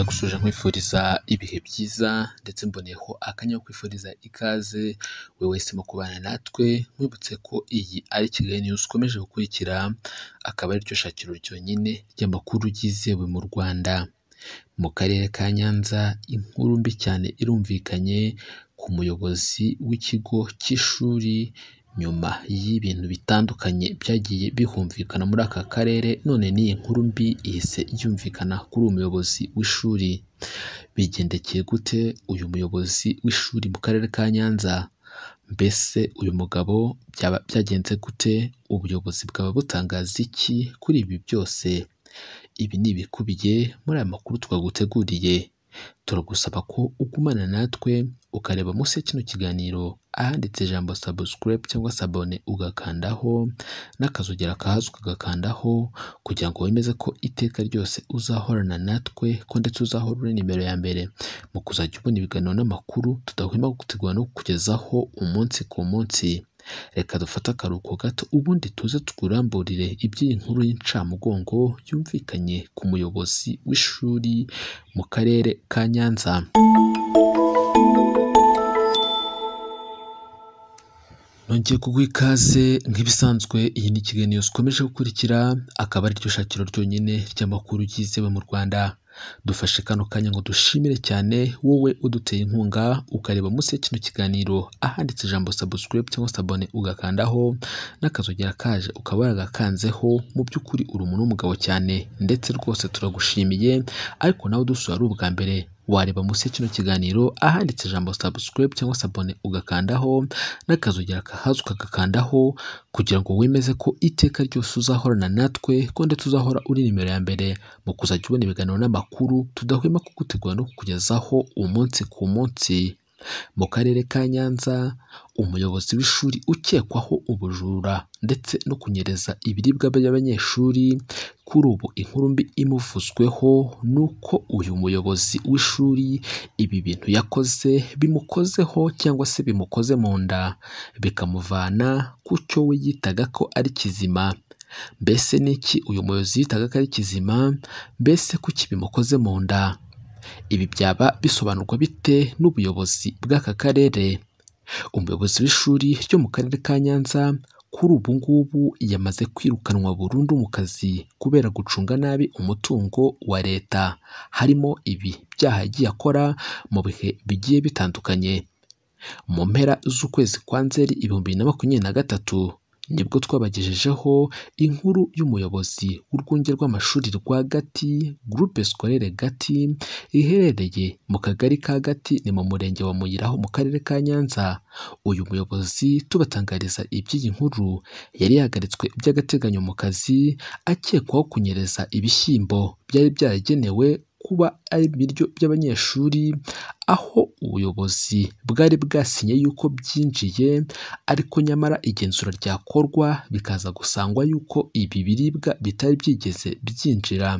gusoje nkwifuriza ibihe byiza ndetse mboneyeho akanya ko kwifuriza ikaze buri wese mu kubana natwe, nkwibutse ko iyi ari Kigali News ukomeje gukurikira, akaba ariryo shakiro ryonyine ry'amakuru yizewe mu Rwanda. Mu karere ka Nyanza inkuru mbi cyane irumvikanye ku muyobozi w'ikigo cy'ishuri, nyuma y'ibintu bitandukanye byagiye bihumvikana muri aka karere, none n'iyi nkuru mbi ihise yumvikana kuri uwo muyobozi w'ishuri. Bigendekeye gute uyu muyobozi w'ishuri mu karere ka Nyanza? Mbese uyu mugabo byaba byagenze gute? Ubuyobozi bwaba butangaza iki kuri ibi byose? Ibi ni ibikubiye muri aya makuru twaguteguriye. Turagusaba ko ugumana natwe ukareba munsi ya kino kiganiro ahanditse ijambo subscribe cyangwa se abone ugakandaho n'akazogera kahazwi ugakandaho kugira ngo wemeze ko iteka ryose uzahorana natwe ko ndetse uzahora uri nimero ya mbere mu kuzajya ubona ibiganiro n'amakuru tudahwema gutegura no kukugezaho umunsi ku munsi. Reka dufate akaruhuko gato ubundi tuze tukuramburire iby'iyi nkuru y'incamugongo yumvikanye ku muyobozi w'ishuri mu karere ka Nyanza. Nongeye kuguha ikaze nk'ibisanzwe iyi ni Kigali News ukomeje gukurikira, akaba ariryo shakiro ryonyine ry'amakuru yizewe mu Rwanda. Dufashe kano kanya ngo dushimire cyane wowe uduteye inkunga ukareba munsi ya kino kiganiro ahanditse ijambo subscribe cyangwa se abone ugakandaho n'akazogera kaje ukaba waragakanzeho, mu by'ukuri uri umuntu w'umugabo cyane ndetse rwose turagushimiye, ariko nawe udusura ari ubwa mbere wareba munsi ya kino kiganiro ahanditse ijambo subscribe cyangwa se abone ugakandaho n'akazogera kahaza ukagakandaho kugira ngo wemeze ko iteka ryose uzahorana natwe ko ndetse uzahora uri nimero ya mbere mu kuzajya ubona ibiganiro n'amakuru tudahwema kugutegura no kukugezaho umunsi ku munsi. Mu karere ka Nyanza umuyobozi w'ishuri ukekwaho ubujura ndetse no kunyereza ibiribwa by'abanyeshuri, kuri ubu inkuru mbi imuvuzweho ni uko uyu muyobozi w'ishuri ibi bintu yakoze bimukozeho cyangwa se bimukoze mu nda, bikamuvana ku cyo we yitaga ko ari kizima. Mbese ni iki uyu muyobozi yitaga ko ari kizima? Mbese kuki bimukoze mu nda? Ibi byaba bisobanurwa bite n'ubuyobozi bw'aka karere? Umuyobozi w'ishuri ryo mu karere ka Nyanza kuri ubu ngubu yamaze kwirukanwa burundu mu kazi kubera gucunga nabi umutungo wa leta, harimo ibi byaha yagiye akora mu bihe bigiye bitandukanye. Mu mpera z'ukwezi kwa Nzeri ibihumbi bibiri na makumyabiri na gatatu nibwo twabagejejeho inkuru y'umuyobozi w'urwunge rw'amashuri rwa Gati Groupe Scolaire Gati iherereye mu kagari ka Gati ni mu murenge wa Muyira ho mu karere ka Nyanza. Uyu muyobozi tubatangariza iby'iyi nkuru yari yahagaritswe by'agateganyo mu kazi akekwaho kunyereza ibishyimbo byari byaragenewe kuba ari ibiryo by'abanyeshuri, aho ubuyobozi bwari bwasinye yuko byinjiye ariko nyamara igenzura ryakorwa bikaza gusangwa yuko ibi biribwa bitari byigeze byinjira.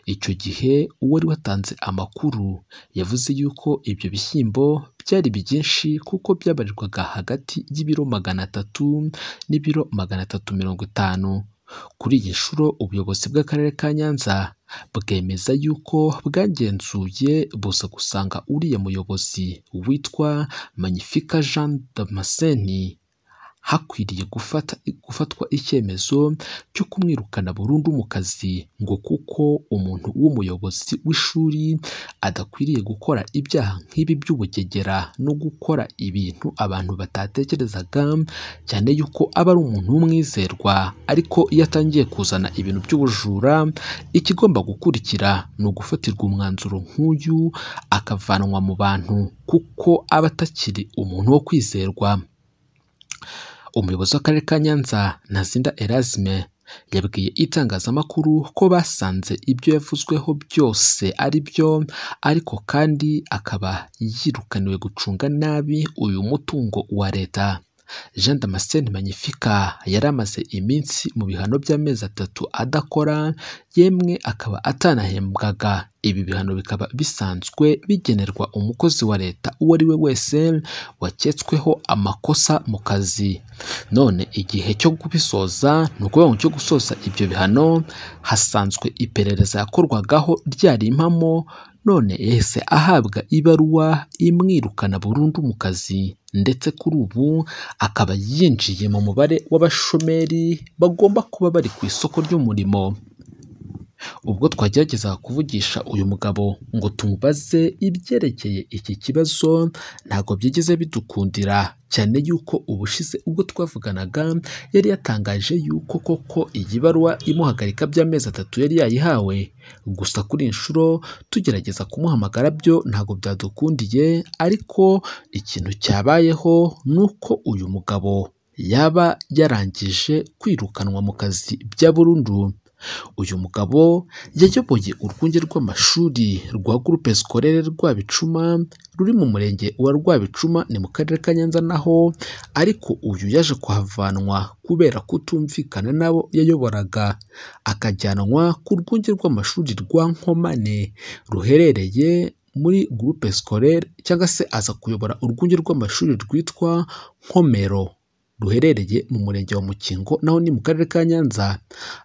Icyo gihe uwari watanze amakuru yavuze yuko ibyo bishyimbo byari byinshi kuko byabarirwaga hagati y'ibiro magana atatu n'ibiro magana atatu mirongo itanu. Kuri iyi nshuro ubuyobozi bw'akarere ka Nyanza bwemeza yuko bwagenzuye buza gusanga uriya muyobozi witwa Magnificat Jean Damascene hakwiriye gufata gufatwa icyemezo cyo kumwirukana burundu mu kazi ngo kuko umuntu w'umuyobozi w'ishuri adakwiriye gukora ibyaha nk'ibi by'ubugegera no gukora ibintu abantu batatekerezaga cyane yuko aba ari umuntu w'umwizerwa ariko iyo atangiye kuzana ibintu by'ubujura ikigomba gukurikira ni ugufatirwa umwanzuro nk'uyu akavanwa mu bantu kuko aba atakiri umuntu wo kwizerwa. Umuyobozi w'Akarere ka Nyanza Ntazinda Erasme yabwiye itangazamakuru ko basanze ibyo yavuzweho byose ari byo ariko kandi akaba yirukaniwe gucunga nabi uyu mutungo wa leta. Jean Damascene Magnificat yari amaze iminsi mu bihano by'amezi atatu adakora, yemwe akaba atanahembwaga. Ibi bihano bikaba bisanzwe bigenerwa umukozi wa leta uwo ari we wese waketsweho amakosa mu kazi. None igihe cyo kubisoza ni ukuvuga ngo cyo gusoza ibyo bihano hasanzwe iperereza yakorwagaho ryari impamo none yahise ahabwa ibaruwa imwirukana burundu mu kazi ndetse kuri ubu akaba yinjiye mu mubare w'abashomeri bagomba kuba bari ku isoko ry'umurimo ubwo twageragezaga kuvugisha uyu mugabo ngo tumubaze ibyerekeye iki kibazo ntabwo byigeze bidukundira cyane yuko ubushize ubwo twavuganaga yari yatangaje yuko koko iyi baruwa imuhagarika by'amezi atatu yari yayihawe gusa kuri iyi nshuro tugerageza kumuhamagara byo ntabwo byadukundiye ariko ikintu cyabayeho ni uko uyu mugabo yaba yarangije kwirukanwa mu kazi bya burundu uyu mugabo yayoboye urwunge rw'amashuri rwa groupe scolaire Rwabicuma ruri mu murenge wa Rwabicuma ni mu karere ka Nyanza naho ariko uyu yaje kuhavanwa kubera kutumvikana n'abo yayoboraga akajyanwa ku rwunge rw'amashuri rwa Nkomane ruherereye muri groupe scolaire cyangwa se aza kuyobora urwunge rw'amashuri rwitwa Nkomero ruherereye mu murenge wa Mukingo naho ni mu karere ka Nyanza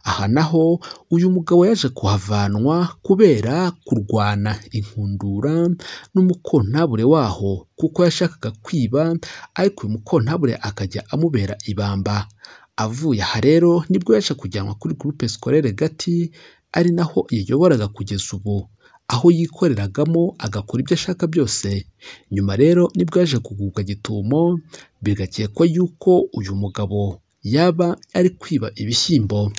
aha naho uyu mugabo yaje kuhavanwa kubera kurwana inkundura n'umukontabure waho kuko yashakaga kwiba ariko uyu mukontabure akajya amubera ibamba avuye aha rero nibwo yaje kujyanwa kuri groupe scolaire Gati ari naho yayoboraga kugeza ubu aho yikoreragamo agakora ibyo ashaka byose nyuma rero nibwo yaje kugubwa gitumo bigakekwa yuko uyu mugabo yaba ari kwiba ibishyimbo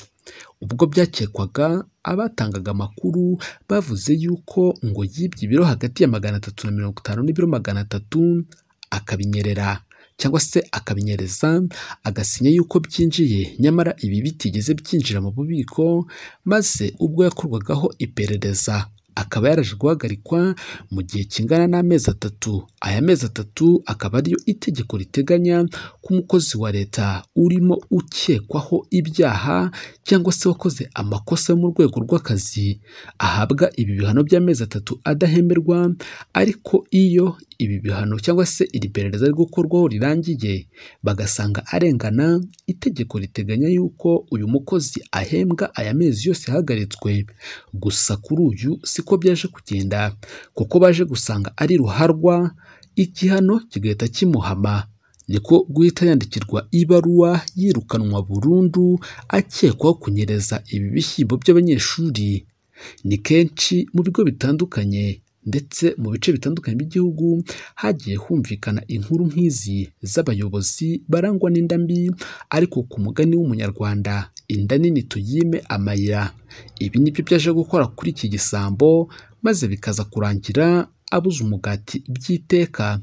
ubwo byakekwaga abatangaga amakuru bavuze yuko ngo yibye ibiro hagati ya magana atatu na mirongo itanu n'ibiro magana atatu akabinyerera cyangwa se akabinyereza agasinya yuko byinjiye nyamara ibi bitigeze byinjira mu bubiko maze ubwo yakorwagaho iperereza akaba yaraje guhagarikwa mu gihe kingana n'amezi atatu aya mezi atatu akaba ariyo itegeko riteganya ko umukozi wa leta urimo ukekwaho ibyaha cyangwa se wakoze amakosa mu rwego rw'akazi ahabwa ibi bihano by'amezi atatu adahemberwa ariko iyo ibi bihano cyangwa se iri perereza riri gukorwaho rirangiye bagasanga arengana itegeko riteganya yuko uyu mukozi ahembwa aya mezi yose yahagaritswe gusa kuri uyu siko byaje kugenda kuko baje gusanga ari ruharwa igihano kigahita kimuhama niko guhita yandikirwa ibaruwa yirukanwa burundu akekwaho kunyereza ibi bishyimbo by'abanyeshuri ni kenshi mu bigo bitandukanye ndetse mu bice bitandukanye by'igihugu hagiye humvikana inkuru nk'izi z'abayobozi barangwa n'inda mbi ariko ku mugani w'umunyarwanda inda nini tuyime amayira ibi nibyo byaje gukora kuri iki gisambo maze bikaza kurangira abuze umugati by'iteka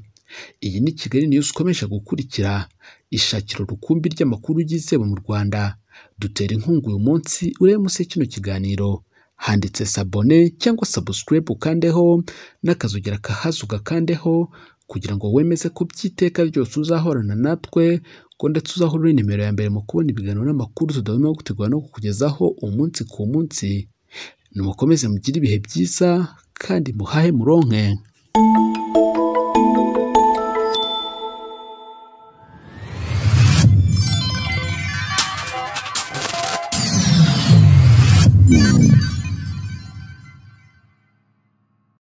iyi ni kigali niyuzi ukomeje gukurikira ishakiro rukumbi ry'amakuru yizewe mu rwanda dutera inkunga uyu munsi urebe munsi kino kiganiro handitse sabone cyangwa sabusikarayibu ukandeho n'akazogera kahazi ugakandeho kugira ngo wemeze ko by'iteka ryose uzahorana natwe ngo ndetse uzahore nimero ya mbere mu kubona ibiganiro n'amakuru tudahwema gutegura no kukugezaho umunsi ku munsi nimukomeze mugire ibihe byiza kandi muhahe muronke